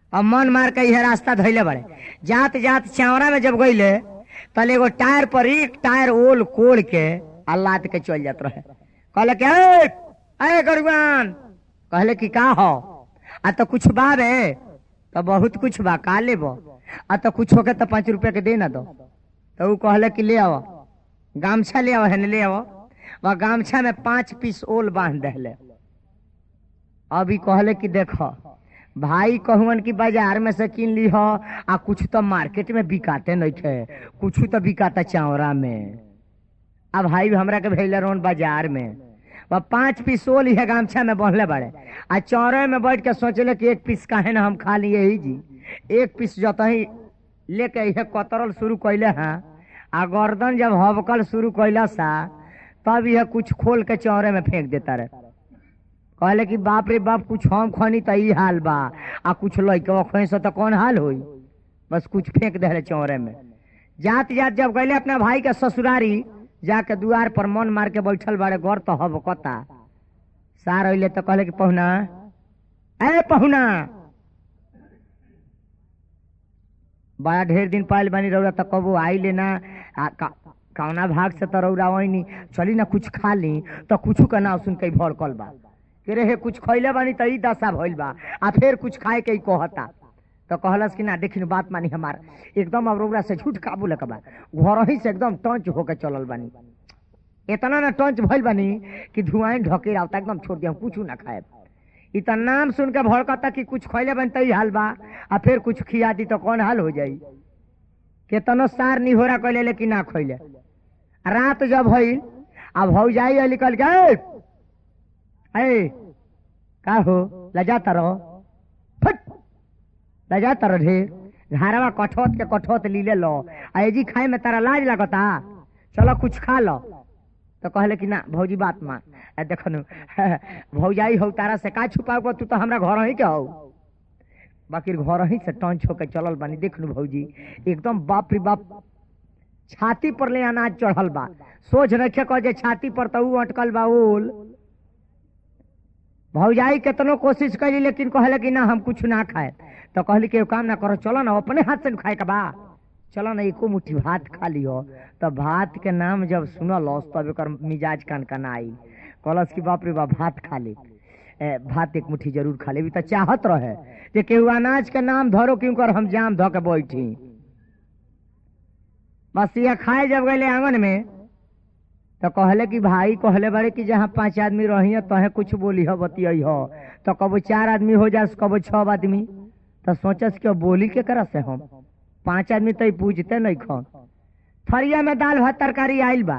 अब मन मार के यह रास्ता धैले बड़े जात जात चावड़ा में जब गईले तले एगो टायर पर एक टायर ओल कोड़ के आ लाद के चल जात रहे कहले के "ए, ए गरुआन कहले कि का हो आ तो कुछ बा रे तो बहुत कुछ बा का लेबो आ तो कुछ होके तो पाँच रुपया के दे ना दो तो ऊ कहले कि ले आओ गामछा ले आओ है ले आओ वह गामछा में पांच पीस ओल बांध दहले अभी कहले कि देखो भाई कहून की बाजार में से किन ली हो आ कुछ तो मार्केट में बिकाते नहीं थे कुछ तो बिकाता चावरा में अब भाई हमरा के भेजले रोन बाजार में वह पांच पीस ओल है गामछा में बहले बड़े आ चौरे में बैठ के सोचले कि एक पीस काहे ना हम खा लिए ही जी एक पीस जतही लेके यह कतरल शुरू कैले हैं आ गर्दन जब हबकल शुरू कैला सा तब यह कुछ खोल के चौरे में फेंक देता रहे कहले कि बाप रे बाप कुछ हम खनी त ई हाल बा आ कुछ लइके खनी से तो कौन हाल होई बस कुछ फेंक दे चौरे में जात जात जब गईले अपना भाई के ससुरारी जाके दुआर पर मन मार के बैठल बाड़े गौर तो हब कता सार अइले तो कहले कि पहुना ए पहुना बड़ा ढेर दिन पाइल बानी रौरा तो कबो आई लेना आ, का, कौना भाग से तो रौरा वही चली ना कुछ खा ली तो कुछ का नाम सुन के भड़कल बा कि रे हे कुछ खैले बानी तो ई दशा भइल बा आ फिर कुछ खाए के ई कहता तो कहलस कि ना देखी बात मानी हमार एकदम अब रौरा से झूठ काबू लग बा घर ही से एकदम टंच होके चलल बानी इतना ना टंच भइल बानी कि धुआं ढके आवता एकदम छोड़ दिया कुछ ना खाए इ त नाम सुन के भड़कता कि कुछ खैले बन तई हाल बा आ फिर कुछ खिया दी तो कौन हाल हो जाई केतनो सार निहोरा कैले लेकिन ना खैले रात जब भइल आ भौजाई अली कल के "ए, ए का हो लजाता रहो फट लजाता रहो ढेर घरवा कठोत के कठोत लीले लो आ एजी खाए में तारा लाज लगता चलो कुछ खा लो तो कहले कि ना भौजी बात मान आ देखनु भौजाई हो तारा से का छुपाओ तू तो हमरा घर ही के हो बाकी घर ही से टंच होके चलल बानी देखनु भौजी एकदम बाप रे बाप छाती पर ले अनाज चढ़ल बा सोच रखे कह जे छाती पर तो ऊ अटकल बा ओल भौजाई केतनो कोशिश करी लेकिन कहले कि ना हम कुछ ना खाए तो कहली कि एगो काम ना करो चलो ना अपने हाथ से खाए के बा चलो ना एको मुट्ठी भात खा लियो तो भात के नाम जब सुनल तब एकर मिजाज कनकना आई कहलस कि बाप रे बाप भात खा ले ए, भात एक मुट्ठी जरूर खा ले तो चाहत रहे जे केहू अनाज के नाम धरो क्यों कर हम जाम धो के बैठी बस यह खाए जब गए आंगन में तो कहले कि भाई कहले बड़े कि जहाँ पांच आदमी रही तहे कुछ बोली हो बतियाई हो तो कबो चार आदमी हो जास कबो छह आदमी तो सोचस कि अब बोली के करा से हम पांच आदमी तो पूछते नहीं खन थरिया में दाल भात तरकारी आइल बा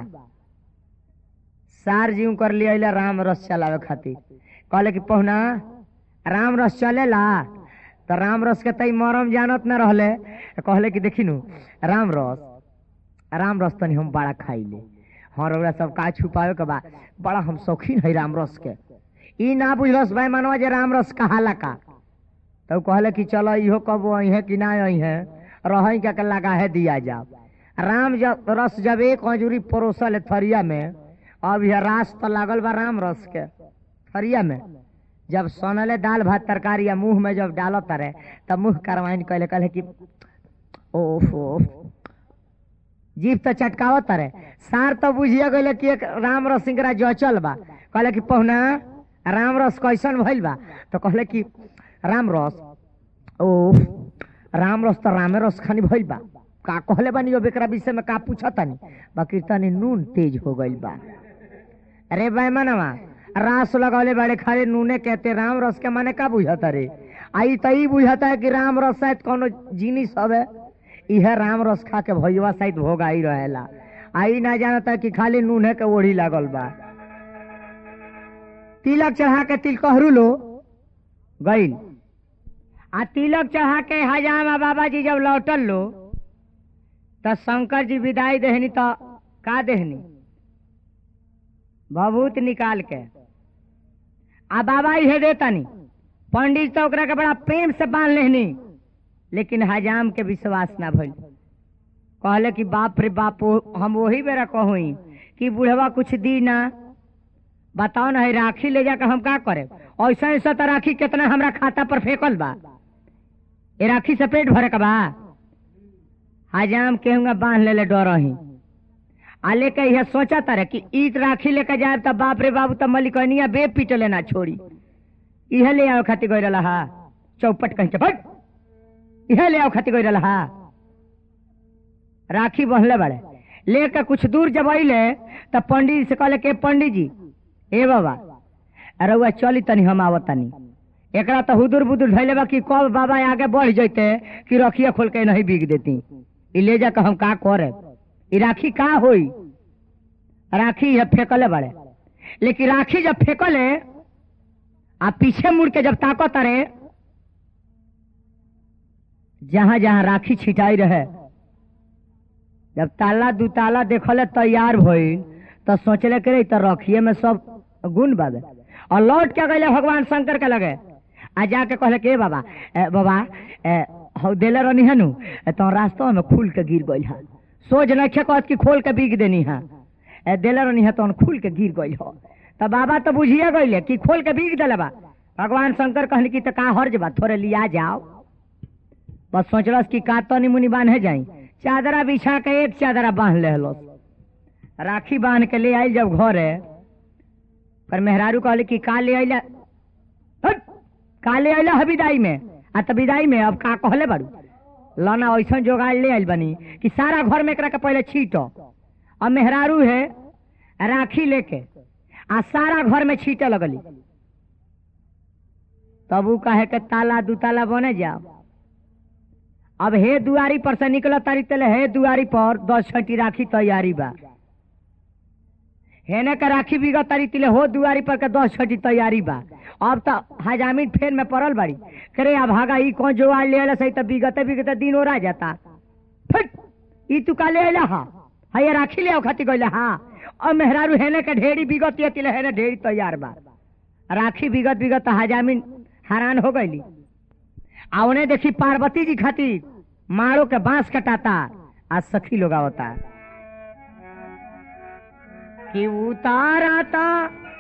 सार जीव कर लिया अइला राम रस चलावे खातिर कहले कि पहुना राम रस चलेला तो राम रस के तई मरम जानत न रहले तो कहले कि देखी नु राम रस राम रस तनी हम बड़ा खाइले हाँ रउरा सब का छुपावे के बा बड़ा हम शौकीन है राम रस के ई ना बुझलस भाई मनवा जे राम रस कहाला का तो कहले कि चलो इहो कबो अहे कि ना अहे रही के लगा है दिया जाओ राम जब रस जब एक हजूरी परोसल है थरिया में अब यह रास तो लागल बा राम रस के थरिया में जब सोनले दाल भात तरकारी या मुंह में जब डालो तरे तब मुंह करवाइन कहले कहले कि ओफ ओफ जीप तो चटकावत तरे सार तो बुझिया गए कि एक राम रस सिंगरा जचल बा कहले कि पहुना राम रस कैसन भइल बा तो कहले कि राम रस ओफ राम रस तो रामे रस खानी भइल बा का कहले बानी अब एकरा विषय में का पूछा तानी बाकी तनी नून तेज हो गइल बा अरे भाई मनवा रास लगौले बड़े खाली नूने कहते राम रस के माने का बुझता रे आई तो ई बुझता है कि राम रस शायद कोनो जिनिस हवे इहे राम रस खा के भैया शायद भोग आई रहेला आई ना जानता कि खाली नूने के ओढ़ी लागल बा तिलक चढ़ा के तिलकहरू लो गईल आ तिलक चढ़ा के हजामा बाबा जी जब लौटल लो तो शंकर जी विदाई देहनी तो का देहनी भभूत निकाल के आ बाबा इहे देतनी पंडित तो ओकरा के बड़ा प्रेम से बांध लेहनी लेकिन हजाम के विश्वास ना भइल कहले कि बाप रे बाप ओ- हम वही बेरा कहूई कि बुढ़वा कुछ दी ना बताओ ना है राखी ले जाकर हम का करे ऐसा ऐसा तो राखी कितना हमरा खाता पर फेंकल बा ए राखी से पेट भरे का बा हजाम केहूंगा बांध ले ले डर ही आ लेके यह सोचा तारे कि ईट राखी लेके जाए तब बाप रे बाबू तब मलिकनिया बे पीट लेना छोड़ी इहे ले आओ खातिर गई रहा हा चौपट कहीं चपट इहे ले आओ खातिर गई रहा हा राखी बहले बड़े लेके कुछ दूर जब अइले तब पंडित जी से कहले के पंडित जी ए बाबा अरे हुआ चली तनी हम आवत तनी एकरा तो हुदुर बुदुर धैले बा कि कब बाबा आगे बढ़ जैते कि रखिया खोल के नहीं बिक देती ई ले जाकर हम का करे ई राखी का होई राखी ये फेंकले बड़े लेकिन राखी जब फेंकले आ पीछे मुड़ के जब ताकत अरे जहां जहां राखी छिटाई रहे जब ताला दू ताला देखले तैयार भइल तो सोचले करे तो रखिए में सब गुण बाबे और लौट के गए भगवान शंकर के लगे आ जाके कहले के बाबा ए, बाबा ए, हौ देले रहनी है नु ए, तो रास्ता में खुल के गिर गइल है सोच नहीं कहत कि खोल के बिक देनी है ए, देले रहनी है तो खुल के गिर गइल हो तो बाबा तो बुझिए गइले कि खोल के बिक देले बा भगवान शंकर कहले कि तो का हर्ज बा थोड़े लिया जाओ बस सोचलस कि का तनी मुनी बांधे जाई चादरा बिछा के एक चादरा बांध ले राखी बांध के ले आई जब घरे पर मेहरारू कहले कि का ले आइला हट! का ले आइला है विदाई में आ त विदाई में अब का कहले बारू लाना ऐसा जोगाड़ ले आइल बनी कि सारा घर में एकरा के पहले छीटो अब मेहरारू है राखी लेके आ सारा घर में छीटे लगली तब ऊ कहे के ताला दू ताला बने जाओ अब हे दुआरी पर से निकल तारी तले हे दुआरी पर दस छठी राखी तैयारी बा हेने का राखी बिगत तारी तिले हो दुआरी पर के दस छठी तैयारी बा अब तो हजामिन फेर में पड़ल बाड़ी करे अब भागा ई कौन जो ले आला सही तो बिगते बिगते दिन ओरा जाता फट ई तू का ले आला हा हये राखी ले आओ खाती गइले हा अब मेहरारू हेने के ढेरी बिगत ये तिले हेने ढेरी तैयार बा राखी बिगत बिगत तो हजामिन हैरान हो गईली आ उन्हें देखी पार्वती जी खातिर मारो के बांस कटाता आज सखी लोग आवता कि उतारता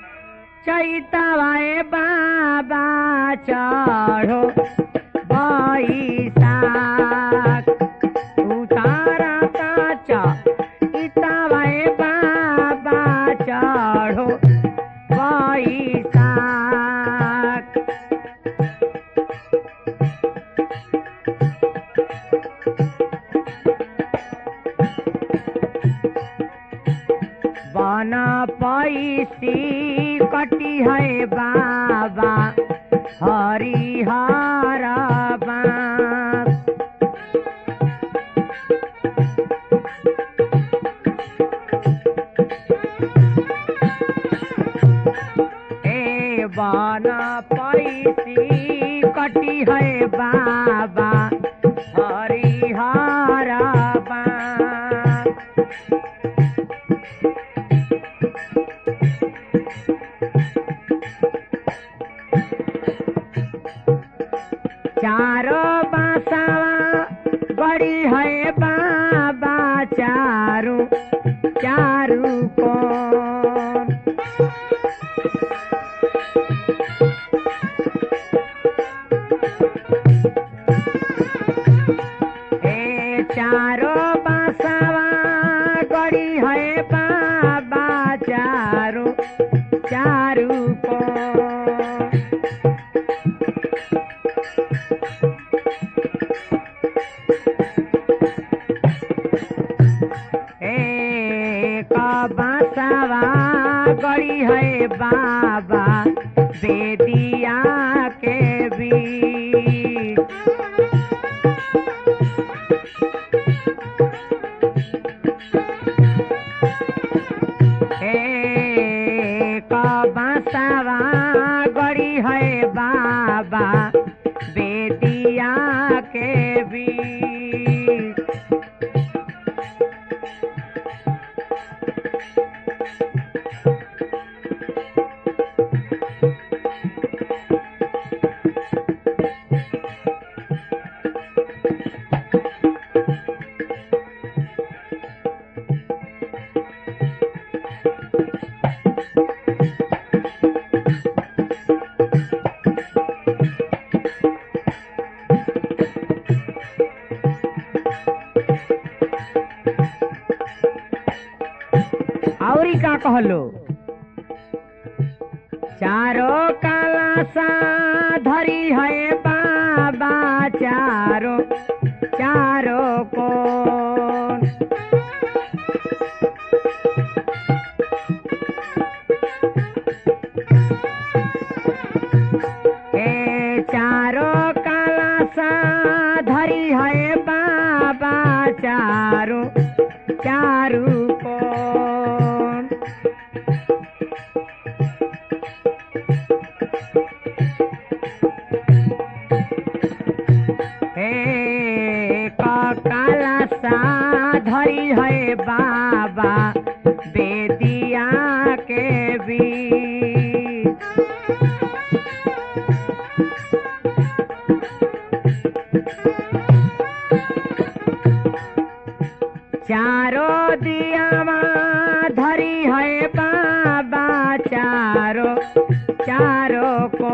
चैतवाए बाबा चढ़ो बैसाख उतारता चैतवाए बाबा चढ़ो बैसाख बना पैसी कटी है बाबा हरिहर बाँस ए बना पैसी कटी है बाबा हरिहर बाँस चारो बासावा बड़ी है बाबा चारू चारू कौन ए चारो बासावा गड़ी है बाबा चारू चारू कौन एक बांसवा गड़ी है बाबा बेदिया के बीच एक बांसवा गड़ी है बाबा बेदिया के बीच कहलो चारो काला सा धरी है बाबा चारो चारो को ए चारो काला सा धरी है बाबा चारो चारू को हे काला सा धरी है बाबा बेदिया के बीच चारो दियावा धरी है बाबा चारो चारो को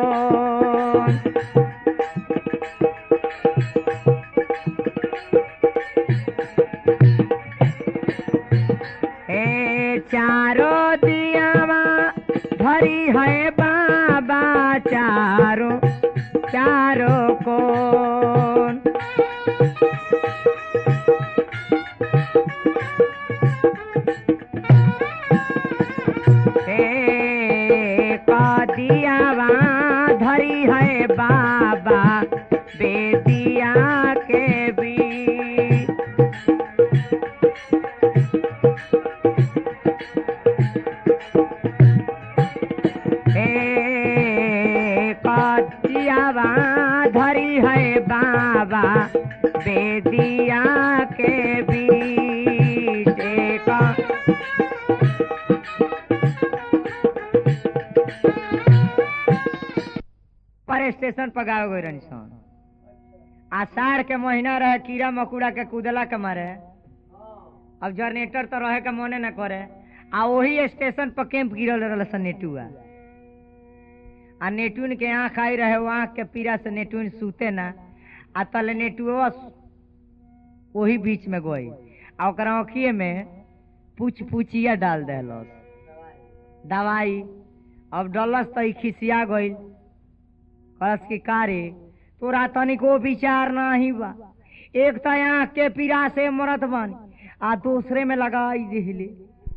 ए चारो दियावा धरी है बाबा चारो चारो को ए कदियावा धरी है बाबा बेदिया के बीच ए कदियावा धरी है बाबा बेदिया के बीच एक पर स्टेशन पर गावे गई रहनी सन आषाढ़ के महीना रहे कीड़ा मकोड़ा के कूदला के मारे अब जनरेटर तो रहे के मने न करे आ वही स्टेशन पर कैंप गिरल रहल सन नेटुआ आ नेटुन के आँख आई रहे वो आँख के पीड़ा से नेटुन सूते ना आ तले नेटुआ वही बीच में गई आ ओकरा आँखिए में पूछ पूछिया डाल देलस दवाई अब डलस तो ई खिसिया गईल कलस की कारे तोरा तनिको विचार नाही बा एक तो आँख के पीड़ा से मरत बानी आ दूसरे में लगाई दिहले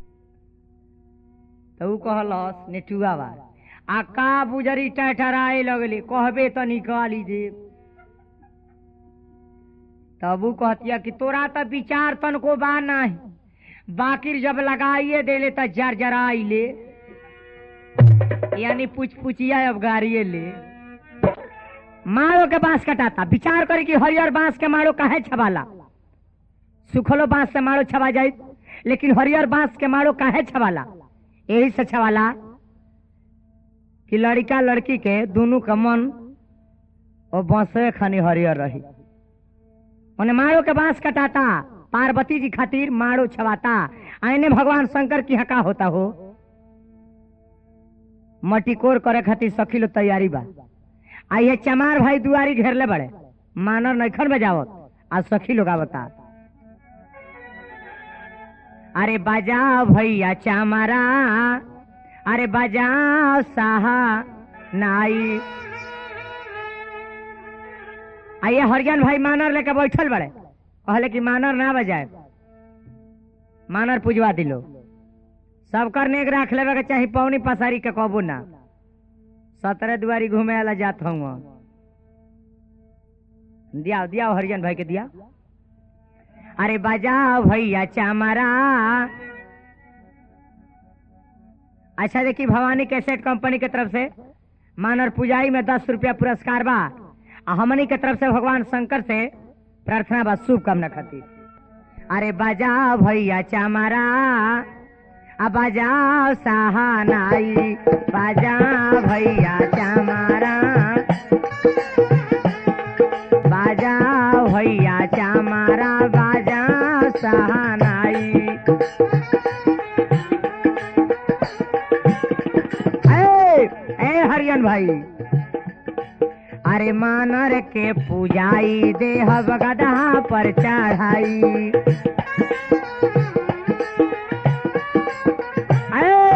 तो ऊ कहलस नेटुआ बा आ का बुजरी टहटराए लगले कहबे तो निकाली दे तब ऊ कहतिया कि तोरा तो विचार तनको बा नाही बाकिर जब लगाइए देले तो जर जराई ले यानी पूछ पूछिया अब गाड़िए ले मारो के बांस कटाता विचार करे कि हरियर बांस के मारो काहे छबाला सुखलो बांस से मारो छबा जाई लेकिन हरियर बांस के मारो काहे छबाला यही से छबाला कि लड़का लड़की के दोनों का मन और बांसे खानी हरियर रही उन्हें मारो के बांस कटाता पार्वती जी खातिर मारो छवाता आईने भगवान शंकर की हका होता हो मटिकोर करे खातिर सखी लो तैयारी बा आ ये चमार भाई दुआरी घेरले बड़े मानर नैखन बजावत आ सखी लोग आवता अरे बजाओ भैया चमारा अरे बजाओ साहा नाई आ ये हरियान भाई मानर लेके बैठल बड़े कहले कि मानर ना बजाए मानर पुजवा दिलो सबकर नेक राख लेवे के चाही पौनी पसारी के कबू ना सत्रह दुआरी घूमे वाला जात हूँ दिया दिया हरिजन भाई के दिया अरे बजाओ भैया चमारा अच्छा देखी भवानी कैसेट कंपनी के तरफ से मानर पुजाई में दस रुपया पुरस्कार बा आ हमनी के तरफ से भगवान शंकर से प्रार्थना बा शुभकामना खातिर अरे बजाओ भैया चमारा आ बजाओ सहानाई बजाओ भैया चमारा बजाओ भैया चमारा बजाओ सहानाई ए, ए हरियन भाई अरे मानर के पूजाई देह गधा पर चढ़ाई ए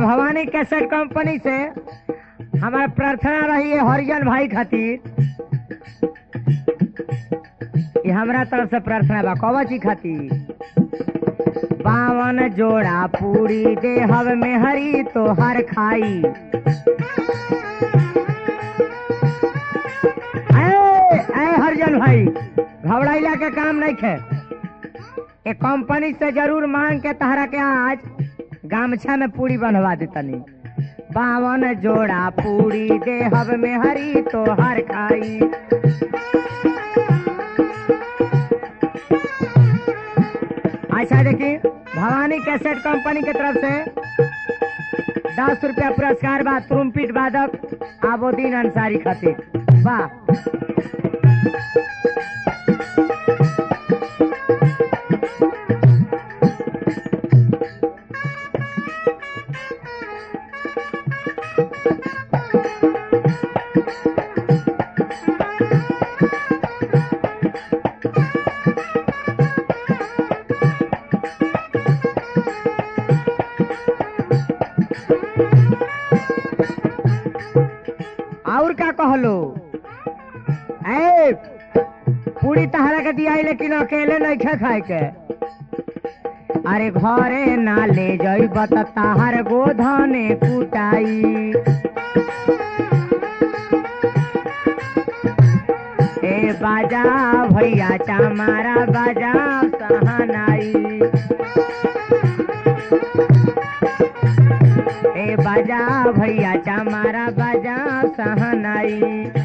भवानी कैसेट कंपनी से हमारा प्रार्थना रही है हरिजन भाई खातिर ये हमरा तरफ से प्रार्थना बा कवची खातिर बावन जोड़ा पूरी देहब में हरी तो हर खाई ए, ए हरिजन भाई घबराइला के काम नहीं खे ए कंपनी से जरूर मांग के तहरा के आज गामछा में पूरी बनवा देतनी बावन जोड़ा पूरी देहब में हरी तो हर खाई अच्छा देखी भवानी कैसेट कंपनी के तरफ से दस रुपया पुरस्कार बा तुरुम्पीट वादक आबोदीन अंसारी खातिर वाह और का कहलो ए पूरी तहरा के दिया लेकिन अकेले नहीं खे खाए के अरे घरे ना ले जइब त ताहर गोधने कुटाई ए बाजा भैया चामारा बाजा सहनाई ए बाजा भैया चामारा बाजा सहनाई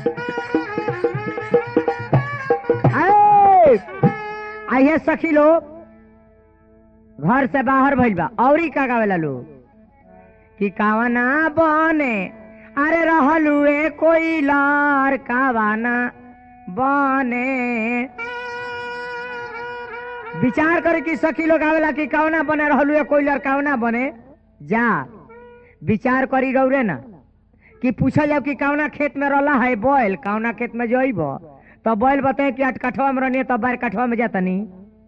ए, आइए सखी लोग घर से बाहर भइल बा औरी का गावेला लोग कि कावना बने अरे रहलू ए कोई लार कावाना बने विचार करे कि सखी लोग आवेला कि कावना बने रहलू ए कोई लार कावना बने जा विचार करी रौरे ना कि पूछल जाओ कि कौना खेत में रहला है बैल कौना खेत में जइब तो बैल बताए कि आठ कठवा में रहनी तब बार कठवा में जातनी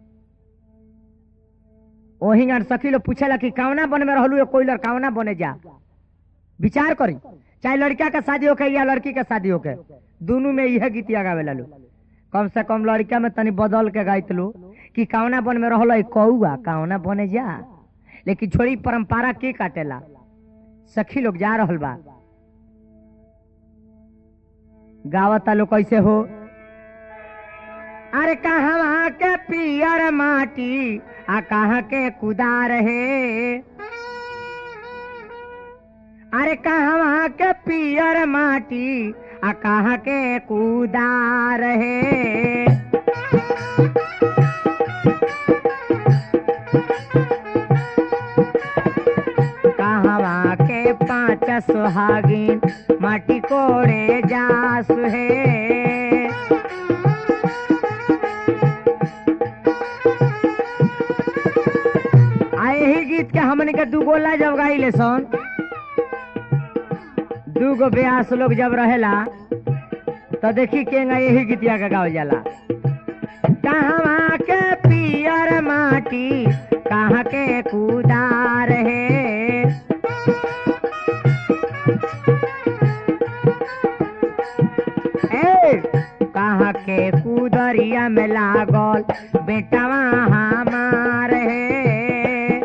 ओही गान सखी लोग पूछेला कि कौना बन में रहलू कोई कौना बने जा विचार करी चाहे लड़का के शादी होके या लड़की के शादी होके दोनों में यह गीतिया गावेला लो कम से कम लड़का में तनी बदल के गाइत लो कि कौना बन में रहल कौआ कौना बने जा लेकिन छोड़ी परंपरा के काटेला सखी लोग जा रहल बा गावता लोग कैसे हो अरे कहाँ के पियर माटी आ कहाँ के कुदार है अरे कहाँ के पियर माटी आ कहाँ के कुदार है कहवा के पांच सुहागिन माटी कोड़े जास है आ यही गीत के हमन के दू गोला जब गाइले सन दू गो ब्यास लोग जब रहेला तो देखी केंगा यही गीतिया के गावल जाला कहवा के पियर माटी कहाँ के कुदार है ए कहाँ के कुदरिया में लागल बेटवा हमार है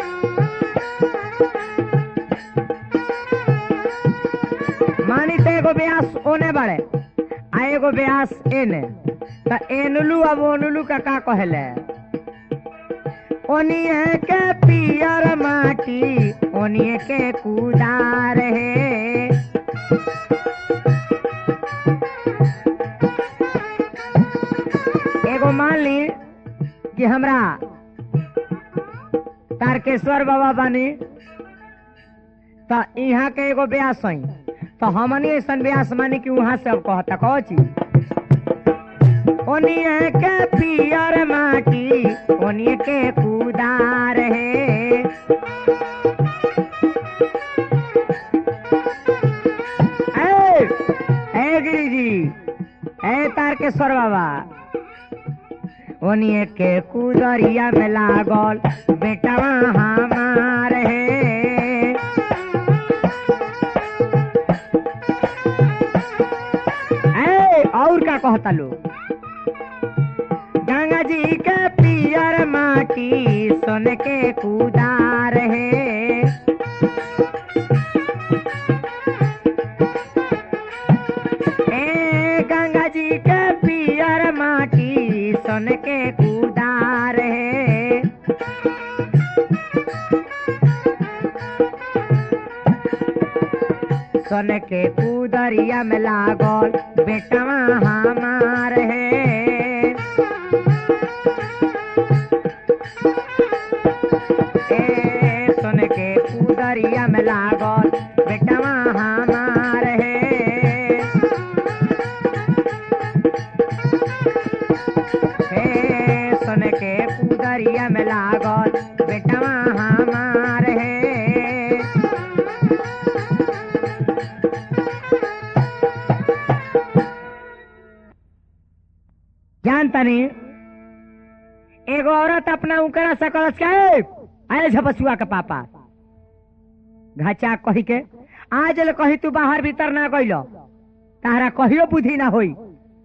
मानी तो एगो ब्यास ओने बाड़े आ एगो ब्यास एने त एनुलू अब ओनुलू का का कहले ओनिए के पियर माटी ओनिए के कुदार है एगो मान ली कि हमरा तारकेश्वर बाबा बानी तो यहाँ के एगो ब्यास हई तो हमनी ऐसा ब्यास मानी कि वहां से अब कहता कहो चीज ओनिए के पियर माटी ओनिए के कुदार है ए, ए गिरिजी ए तारकेश्वर बाबा ओनिए के कुदरिया में लागल बेटवा हमार है का कहता लोग गंगा जी के पियर माटी सोन के कुदार है ए गंगा जी के पियर माटी सोन के कुदार है सोन के कुदरिया में लागल बेटवा हमार है ए सोन के कुदरिया में लागल बेटवा हमार है हे सोन के कुदरिया में लागल बेटवा हमार है जानता नहीं एगो औरत अपना उकरा सकलस के आए झपसुआ के पापा घाचा कही के आज ले कही तू बाहर भीतर ना गइल तारा कहियो बुद्धि ना होई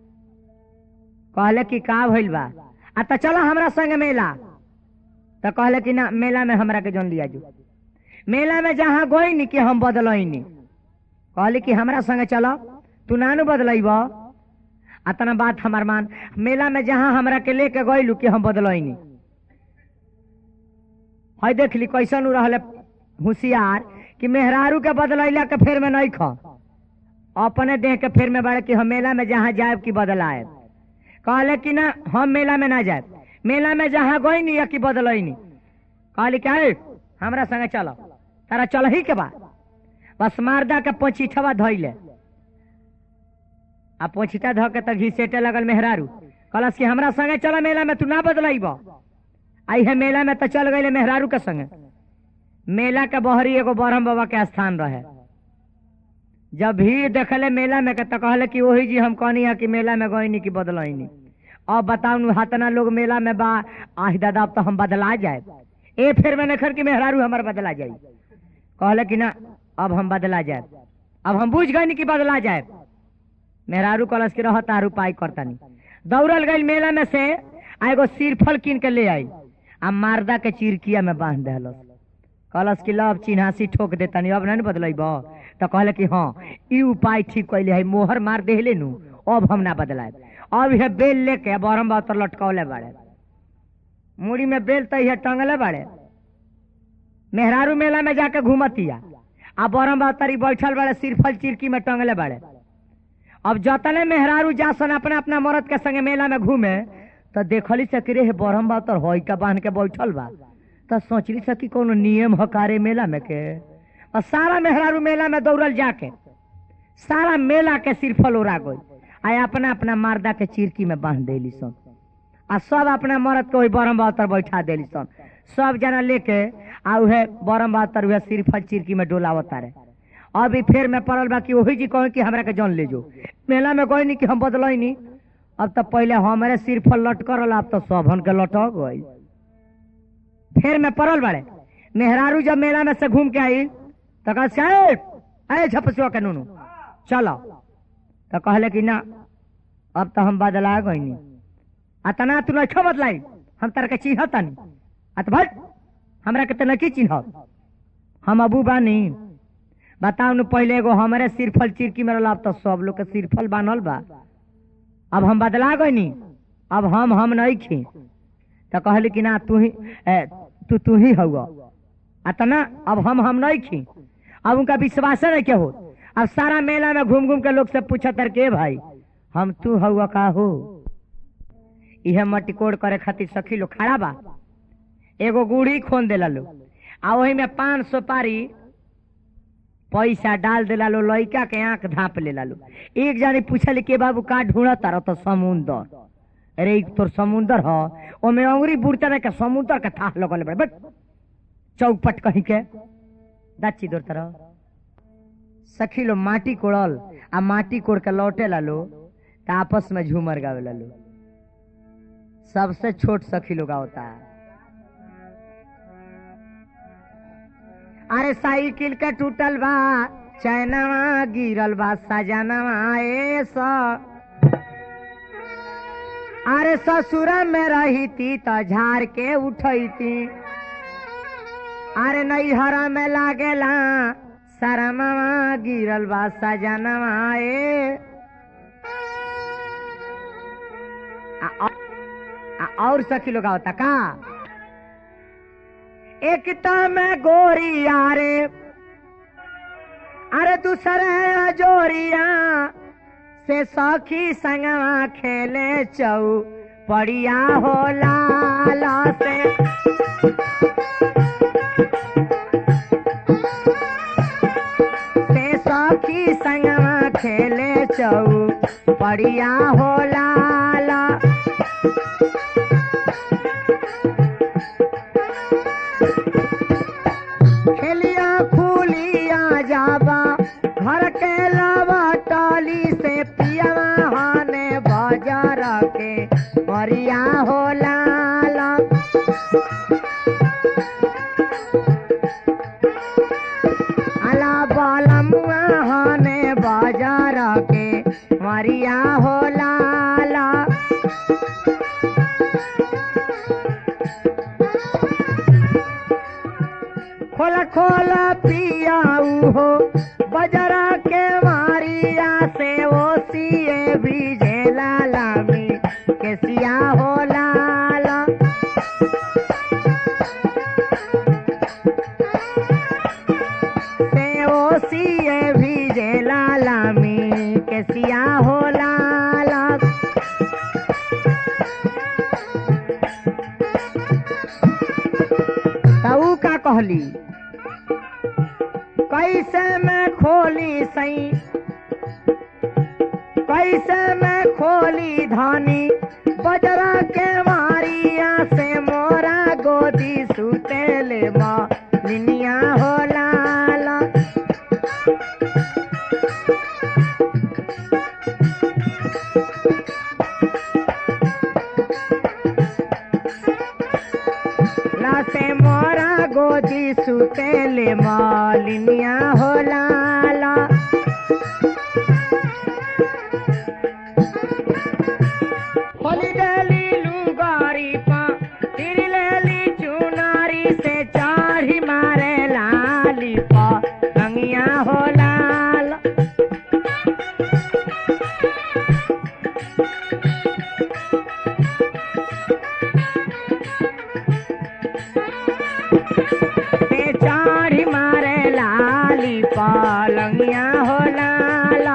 कहले कि का भइल बा आ त चलो हमरा संग मेला तो कहले कि ना मेला में हमरा के जन लिया जो मेला में जहाँ गई नी कि हम बदलनी कहले कि हमरा संग चलो तू नानू बदलब अतना बात हमार मान मेला में जहाँ हमरा के लेके गईलू कि हम बदलनी है देख ली कैसन उ रहले होशियार कि मेहरारू के बदलैला के फेर में नहीं ख अपने देह के फेर में बड़े कि हम मेला में जहाँ जाए कि बदलाए कहले कि ना हम मेला में ना जाए मेला में जहाँ गई नहीं कि बदलनी कहली क्या रे, हमरा संगे चलो तारा चल ही के बा बस मारदा के पचीठवा धैले आ पोछिटा धो के तो घिसेटे लगल मेहरारू कहलस कि हमरा संगे चल मेला में तू ना बदलाइब आई है मेला में तो चल गई मेहरारू के संगे मेला के बहरी एगो बरहम बाबा के स्थान रहे जब भीड़ देखले मेला में के तो कहले कि वही जी हम कहनी है कि मेला में गईनी कि बदलनी अब बताऊ नु हतना लोग मेला में बा आह दादा अब तो हम बदला जाए ए फिर मैंने खर कि मेहरारू हमार बदला जाए कहले कि ना अब हम बदला जाए अब हम बुझ गए कि बदला जाए मेहरारू कलश के रहता उपाय करतानी दौड़ल गई मेला में से आ एगो सिरफल कीन के ले आई आ मारदा के चिरकिया में बांध दिलस कलश की लब चिन्हासी ठोक देतानी अब नहीं बदलब तो कहले कि हाँ ई उपाय ठीक कैले है मोहर मार देहले नु अब हम ना बदलाए अब यह बेल लेके बरम बातर लटकौले बाड़े मुड़ी में बेल तो यह टंगले बाड़े मेहरारू मेला में जाके घूमतिया आ बरम बातर बैठल बाड़े सिरफल चिरकी में टंगले बाड़े अब जतने मेहरारू जासन अपना अपना मरद के संगे मेला में घूमे तो देखली से कि रे बरहम बा तर होई का बांध के बैठल बा तो सोचली से कि कोनो नियम हकारे मेला में के और सारा मेहरारू मेला में दौड़ल जाके सारा मेला के सिरफल ओरा गई आ अपना अपना मारदा के चिरकी में बांध देली सन आ सब अपना मरद के वही बरम बातर बैठा देली सन सब जना लेके आ उहे बरम बातर उहे सिरफल चिरकी में डोलावता रहे अभी फिर मैं पड़ल बा कि वही जी कहे कि हमरा के जन ले जो मेला में गई कि हम बदलनी अब तो पहले हमारे सिर पर लटक रहा अब तो सबन के लटक गई फिर मैं पड़ल बाड़े मेहरारू जब मेला में से घूम के आई तो कह अरे झपसुआ के नूनू चलो तो कहले कि ना अब तो हम बदला गई अतना तू नहीं बदलाई हम तार के चिन्हतनी अत भाई हमरा के तो नहीं चिन्ह हम अबू बानी बताऊ न पहले एगो हमारे सिरफल चिरकी में रहला अब तो सब लोग के सिरफल बान्हल बा अब हम बदला गईनी अब हम हम नहीं खी तो कहली कि ना तू ही ए, तू तू ही हुआ अतना अब हम हम नहीं खी अब उनका विश्वास नहीं के हो अब सारा मेला में घूम घूम के लोग से पूछा तर के भाई हम तू हुआ का हो इहे मटिकोड़ करे खातिर सखी लोग खड़ा बा एगो गुड़ी खोन देला लोग आ वही में पान सुपारी पैसा डाल देला लो लइका के आंख धाप लेला लो एक जानी पूछल के बाबू का ढूंढ तारा तो समुंदर अरे ई तोर समुंदर ह ओमे अंगुरी बुड़ता ना के समुंदर के थाह लगल बड़े बट चौपट कहीं के दाची दूर तरह सखी लो माटी कोड़ल आ माटी कोड़ के लौटे ला लो त आपस में झूमर गावे ला लो सबसे छोट सखी लोग होता है अरे साइकिल के टूटल बा चैनवा गिरल बा सजनवा ए स अरे ससुर में रही थी तो झाड़ के उठई थी अरे नैहर में लागेला शरमवा गिरल बा सजनवा ए आ- आ- आ- और सखी लोग होता का एकता में गोरी आरे अरे दूसरे जोरिया से सखी संगवा खेले चौ पड़िया हो लाला से से सखी संगवा खेले चौ पड़िया हो लाला खेलिया फूलिया जाबा घर के लावा टाली से पियावा हाने बाजार के मरिया हो लाला अला बालमुआ हाने बाजार के मरिया हो लाला खोला खोला पियाऊ हो बजरा के मारिया से वो सिए बीजे लाला मी के सिया हो लाला से वो सिए बीजे लाला मी के सिया हो लाला तऊ का कहली कैसे मैं खोली सई कैसे मैं खोली धानी बजरा के मारिया से मोरा गोदी सुतेले माँ लिनिया हो लाला लासे मोरा गोदी सुतेले मालिनिया हो लाला होली डली लुगारी पा तिरी लेली चुनारी से चाढ़ी मारे लाली पा गंगिया हो लाला से चाढ़ी मारे लाली पालंगिया हो लाला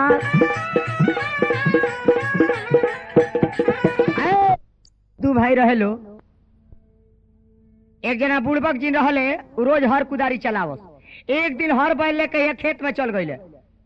ऐ, दू भाई रहे लो एक जना बुड़बक जी रहले उ रोज हर कुदारी चलावस एक दिन हर बैल लेके ये खेत में चल गईले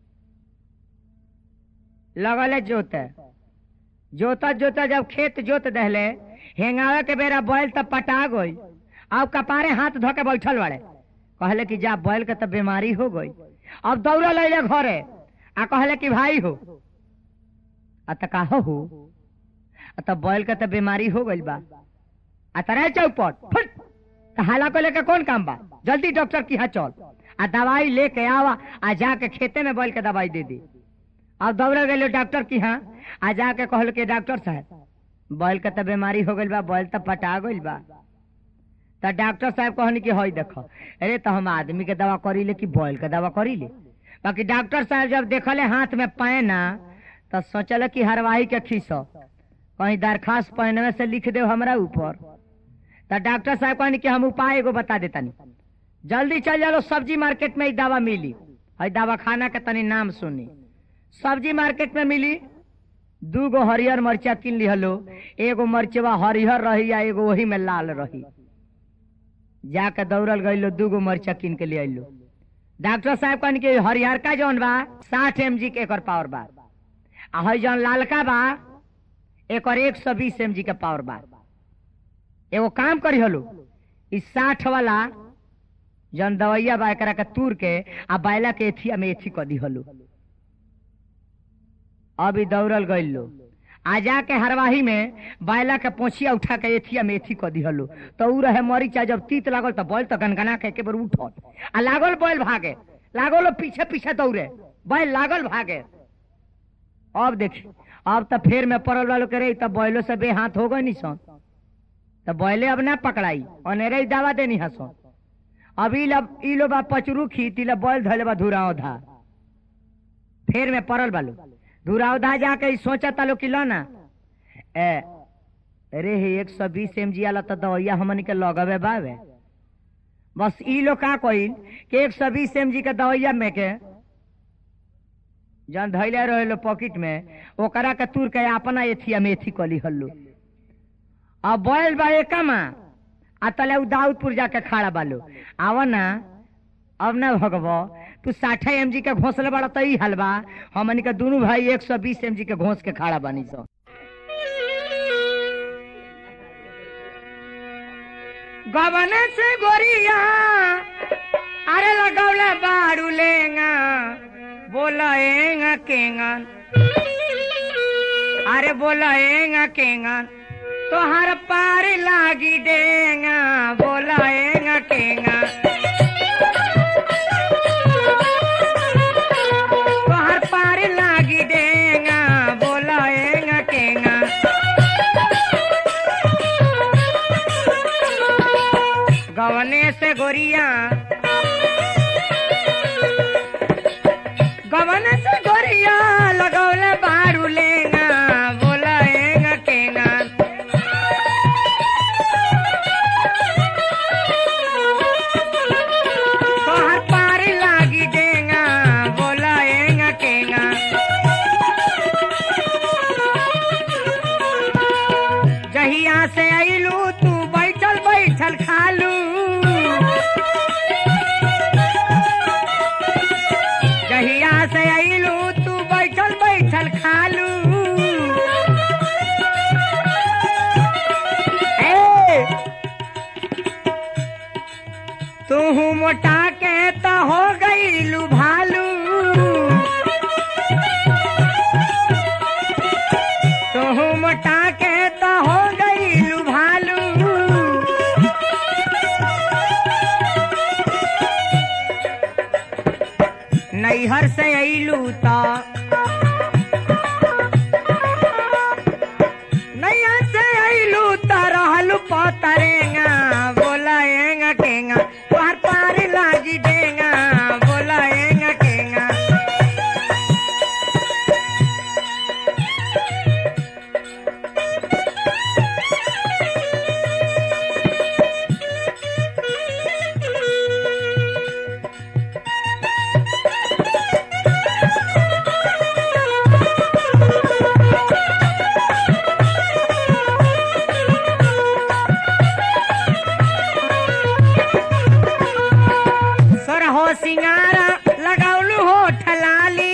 लगले जोते जोता जोता जब खेत जोत दहले हेंगावे के बेरा बैल तब पटा गई अब कपारे हाथ धो के बैठल बाड़े कहले कि जा बैल के तो बीमारी हो गई अब दौड़ल अइले घरे आ कहले कि भाई हो आ त का हो आ त बैल के तो बीमारी हो गई बा आ तरे चौपट फट त हाला को लेके कौन काम बा जल्दी डॉक्टर की यहाँ चल आ दवाई लेके आवा आ जाके खेते में बैल के दवाई दे दी अब दौड़ गए डॉक्टर की यहाँ आ जाके कहल के डॉक्टर साहब बैल के तो बीमारी हो गई बा बैल तो पटा गई बा तो डॉक्टर साहब कहनी कि हई देखो अरे तो हम आदमी के दवा करी ले कि बैल के दवा करी ले बाकी डॉक्टर साहब जब देखले हाथ में पैना तो सोचल कि हरवाही के खींचो कहीं दरखास्त पैनवे से लिख दे हमरा ऊपर तो डॉक्टर साहब कहनी कि हम उपाय एगो बता देतनी जल्दी चल जाओ सब्जी मार्केट में ई दवा मिली हई दवा खाना के तनी नाम सुनी सब्जी मार्केट में मिली दू गो हरियर मरचा किन लिहलो एगो मरचवा हरिहर रही या एगो वही में लाल रही जाके दौड़ल गई दू गो मरचा किन के ले अलो डॉक्टर साहब कहन कि हरिहर का जौन बा साठ एम जी के एकर पावर बा आ हई जौन लालका बा एकर एक सौ बीस एम जी के पावर बा एगो काम करी हलो इस साठ वाला जौन दवैया बा एकरा के तूर के आ बैला के एथिया में एथी क दी हलो अभी दौड़ल गई लो आ जाके हरवाही में बैला के पोछिया उठा के एथिया में एथी क दिहलो तो उ रहे मरीचा जब तीत लागल तो बैल तो गनगना के एके बार उठल आ लागल बैल भागे लागल पीछे पीछे दौड़े बैल लागल भागे अब देखी अब तो फेर में पड़ल वालों करे तब बैलो से बे हाथ हो गई नहीं सन तो बैले अब ना पकड़ाई अनेरे ही दावा देनी हसन अब ई लब ई लो बा पचरू खी तिला बैल धले बा धुराव धा फेर में पड़ल बालो धुराव धा जाके ई सोचा तालो कि लो ना ए अरे हे एक सौ बीस एम जी वाला तो दवाइया हमन के लगवे बावे बस ई लोग का कहिल कि एक सौ बीस एम जी के दवाइया में के जन धैले रहे पॉकेट में ओकरा के तुर के अपना एथिया में एथी कली हल्लू अब बैल बा एकमा आ तले उ दाऊदपुर जाके खड़ा बालो आव ना अब ना भगव तू साठे एम जी के घोसले बड़ा तो ई हलवा हमनी के दोनों भाई एक सौ बीस एम जी के घोस के खड़ा बानी सो गवन से गोरिया अरे लगौले बाड़ू लेंगा बोलाएगा केंगन अरे बोलाएगा केंगन तोहर पार लागी देगा बोलाएगा केंगा तोहर पार लागी देगा बोलाएगा केंगा गवने से गोरिया गवन से गोरिया लगौले बारू लेगा बोलाएगा केगा तोहर पार लागी देगा बोलाएगा केगा जहिया से अइलू तू बैठल बैठल खालू जहिया से अइलू तू बैठल बैठल खालू ए तू मोटा के तो हो गईलू भालू तू मोटा के तो हो गईलू भालू नैहर से अइलू तो नैहर से अइलू तो रहलू पतरेगा बोलाएगा केगा तोहर पार लागी देगा बोलाएगा केगा सरहो सिंगारा लगौलू हो ठलाली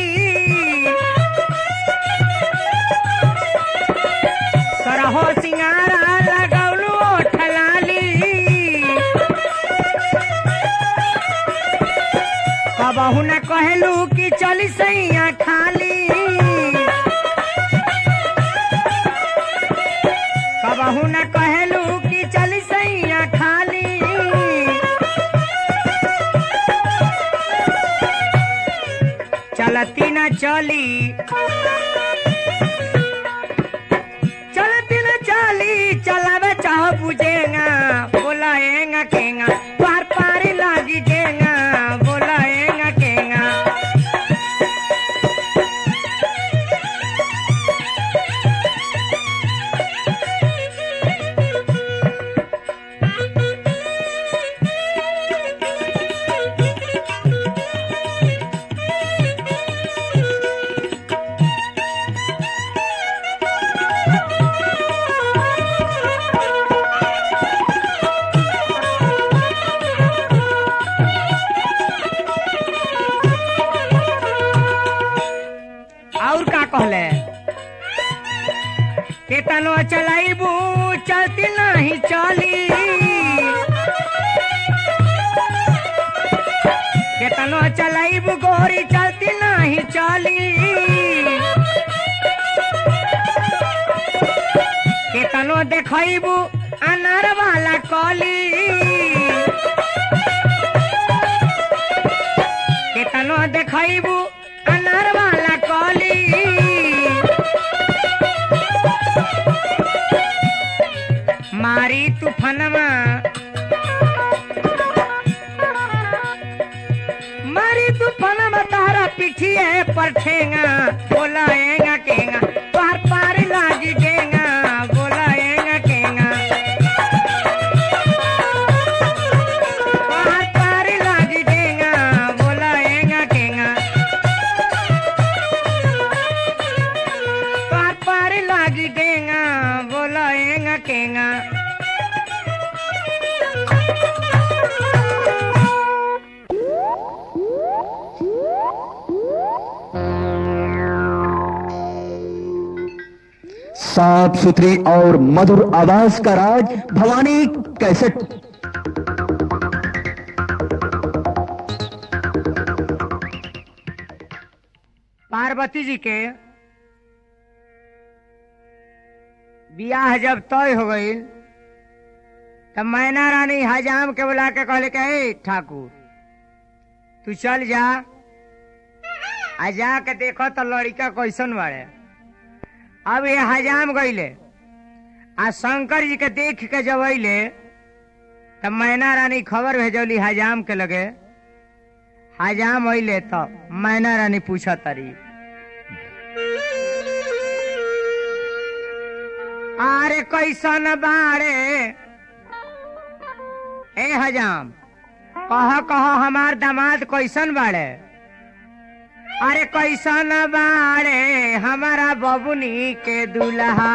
सरहो सिंगारा लगौलू हो ठलाली कबहू न कहलू कि चली सैया खाली कबहू न कहलू कि चली सैया खाली चलती न चली चलती न चली चलावे चाहो बुझेगा बोलाएगा केगा पार पार लागी देगा बोलाएगा केगा और का कहले केतनो चलाइबू चलती नहीं चली केतनो चलाइबू गोरी चलती नहीं चली केतनो देखबू अनार वाला कली केतनो देखबू अनार वाला कली तूफानमा मारी तूफानमा तारा पिठिए पर ठेंगा बोलाएगा केगा पार पार लागी देगा बोलाएगा केगा पार पार लागी देगा बोलाएगा केगा पार पार लागी देगा बोलाएगा केगा साफ सुथरी और मधुर आवाज का राज भवानी कैसेट पार्वती जी के बियाह जब तय हो गई तब मैना रानी हजाम के बुला के कहले के "ए, ठाकुर तू चल जा आ जा के देखो तो लड़का कैसन बाड़े अब ये हजाम गईले आ शंकर जी के देख के जब अले तब मैना रानी खबर भेजौली हजाम के लगे हजाम अले तो मैना रानी पूछा तारी अरे कैसन बाड़े ए हजाम कह कह हमार दामाद कैसन बाड़े अरे कैसन बाड़े हमारा बबुनी के दूल्हा